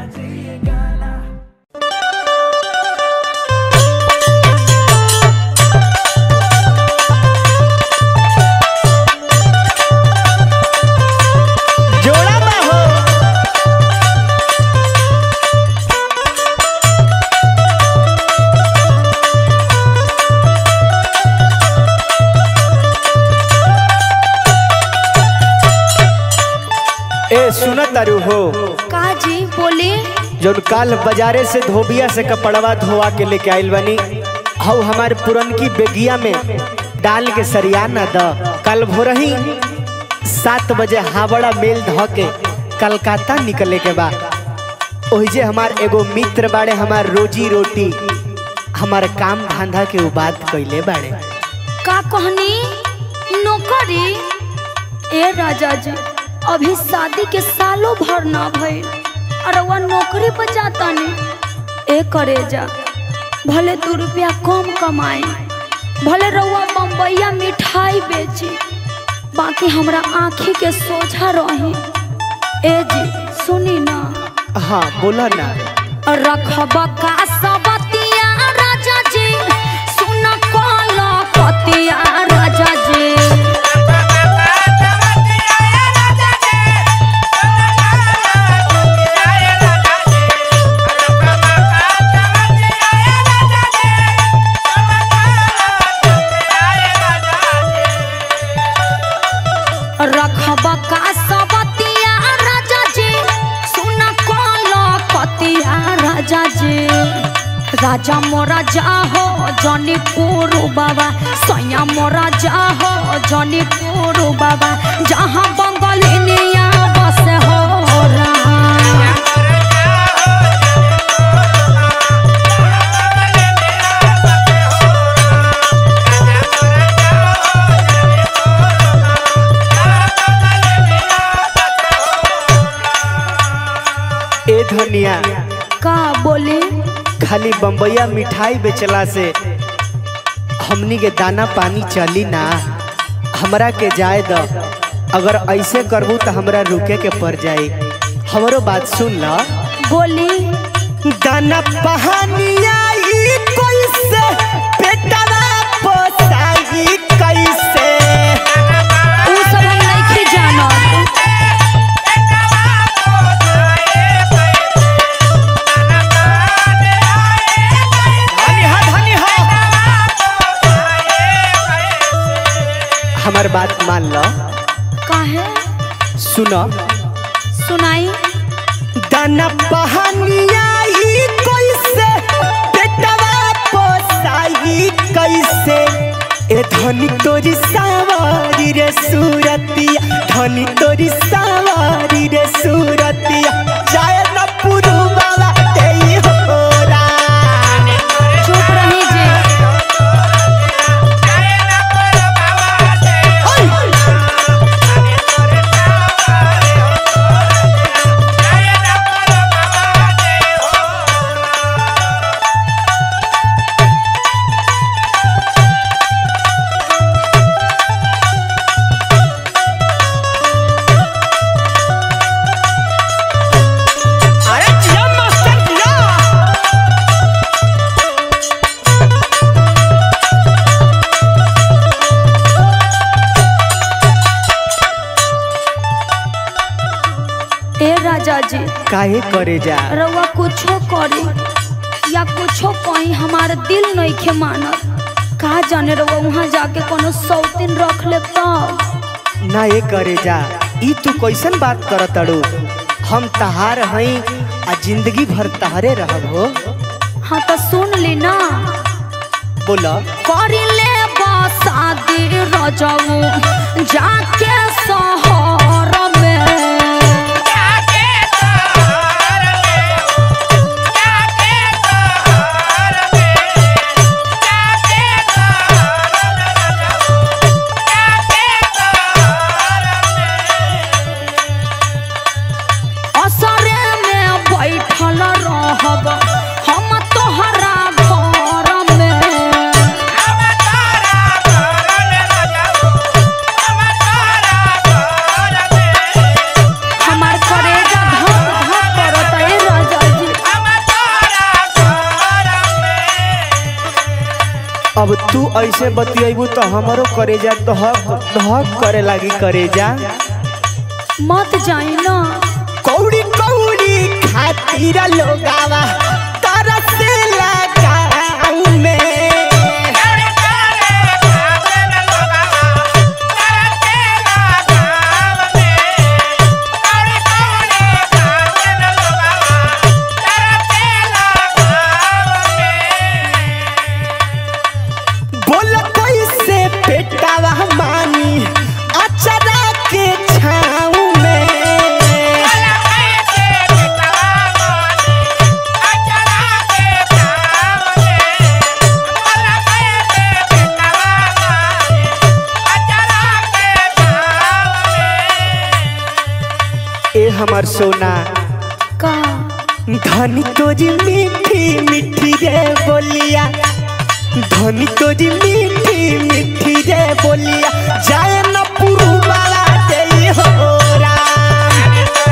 जोड़ा बा हो ए सुन तारू हो का जी बोले जौन काल बाजारे से धोबिया से कपड़वा धोवा के लेके आइल बनी हऊ हमार पुरनकी बेगिया में डाल के सरिया न द कल भोरही सात बजे हावड़ा मेल ध के कलकत्ता निकले के बा ओहिजे हमार एगो मित्र बाड़े हमार रोजी रोटी हमार काम धंधा के उ बात कइले बाड़े का कहनी नौकरी ए राजा जी अभी शादी के सालों भर ना भइल और वह नौकरी पर जाता नहीं ए करे जा भले दू रुपया कम कमाए भले रउआ बम्बैया मिठाई बेची बाकी हमरा आँखी के सोझा रही ए जी सुनी ना हाँ बोला ना रखबा का सबतिया राजा जी सुन कल पतिया राजा जी रखबा का सबतिया राजा जी सुन कल पतिया राजा जी राजा मोरा जाहो जनी पुरु बाबा सैया मोरा जाहो जनी पुरु बाबा जहाँ बंगलिनिया बस हो रहा ए धनिया का बोले खाली बम्बैया मिठाई बेचला से हमनी के दाना पानी चली ना हमरा के जाए द अगर ऐसे करबू तो हमरा रुके के पड़ जाई हमरो बात सुन ल बोली दाना पहानिया ई कैसे पेटवा पोसाई कैसे उ सब हम नहीं जानत धनी हा धनी हा हमार बात मान लो काहे सुनो सुनाई दाना पहानिया ई कैसे पेटवा पोसाई कैसे ए धनी तोरी सावारी रे सूरतिया धनी तोरी सावारी रे सूरतिया जाय न पुरु बाबा तेई होरा चुप रही जे अरे जिया मास्टर जिया ए राजा जी काहे करे जा रउआ कुछो करे या कुछो कहीं हमार दिल नहीं खे मानत का जाने रउआ वहाँ जाके कोनो सौतीन रख ले तब ना ये करे जा ई तू कैसन बात कर तड़ू हम तहार हई आ जिंदगी भर तहारे रहब हो हाँ तो सुन ली ना बोला करी ले शादी रजऊ जाके शहर में असरे में बैठल रहब हम तोहरा घर में हमार करेजा धक धक करत ए राजा अब तू ऐसे बतियबू तो हमारो करेजा दहक दहक करे लागी करेजा मत जाई ना कौड़ी कौड़ी खातिर लोगावा तरसेला गाँव में बोल कैसे पेटावा मानी अचरा के छाँव में ए हमर सोना का धनी तोरी मीठी मीठी रे बोलिया धनी तोरी मीठी मीठी रे बोलिया जाए न पुरुबाला दे हो राम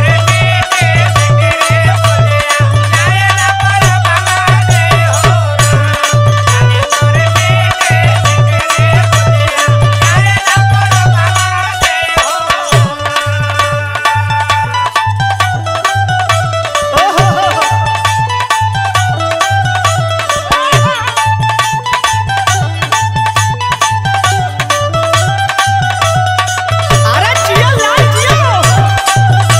अरे जियो लाल जियो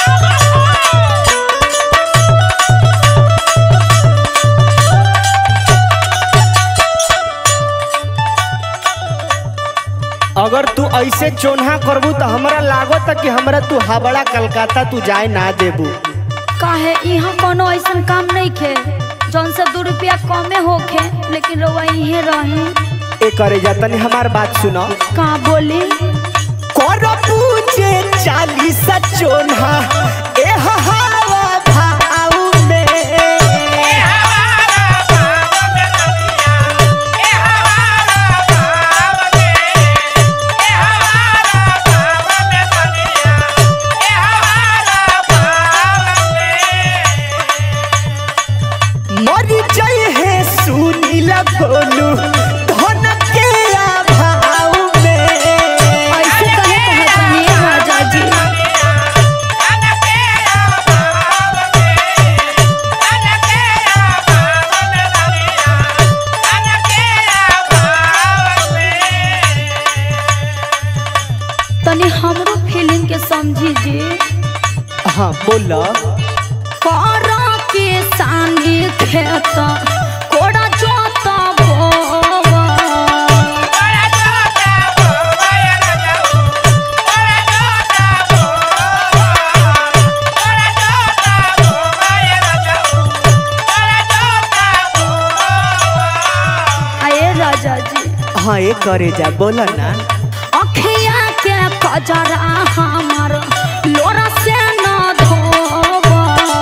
अगर तू ऐसे चोन्हा करबू तो हमरा लागत कि हमरा तू हावड़ा कलकत्ता तू जाए ना देबू काहे यहाँ कोनो ऐसन काम नहीं खे जौन से दो रुपया कमे होखे लेकिन रउआ इहे रहे ए करे जा तनी हमार बात सुनो का बोली करबू जे चालीस चोन्हा ए हवा भाव में मर जाए है सुनील बोलू धन के अभाव में ऐसे कहे कहतनी राजा जी तनी हमरो फीलिंग के समझी जी हाँ बोला करा के सानी खेत कोड़ा जोता बोवा आए राजा जी हाँ ये करे जा बोला ना अखिया के कजरा हमर लोरा से न धोवा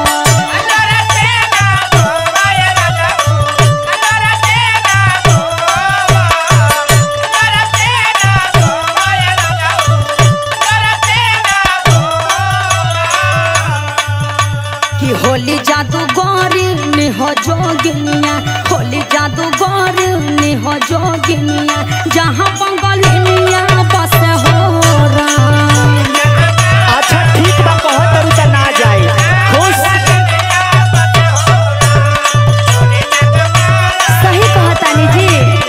कि होली जादू गौरी निह जोगिनिया होली जादू गौरी निह जोगिनिया जहाँ बंगलिनिया बस हो राम अच्छा ठीक बा कहत तारू त ना जाए खुश सही कहतानी जी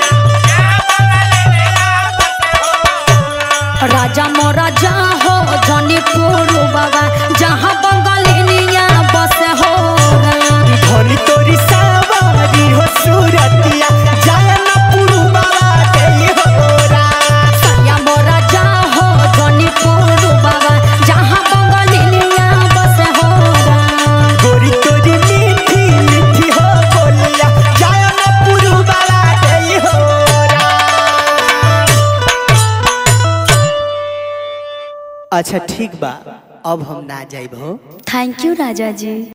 राजा मोरा जा हो जनीपुर बाबा जहाँ बंगलिनिया बस हो राम धनी तोरी सावारी हो सूरतिया जाए न पुरुबाला दे हो राम सैया मोरा जा हो जनीपुर बाबा जहाँ बंगलिनिया बस हो राम गोरी तोरी मीठी मीठी हो बोलिया जाए न पुरुबाला दे हो राम अच्छा ठीक बा अब हम ना जाइब हो थैंक यू राजा जी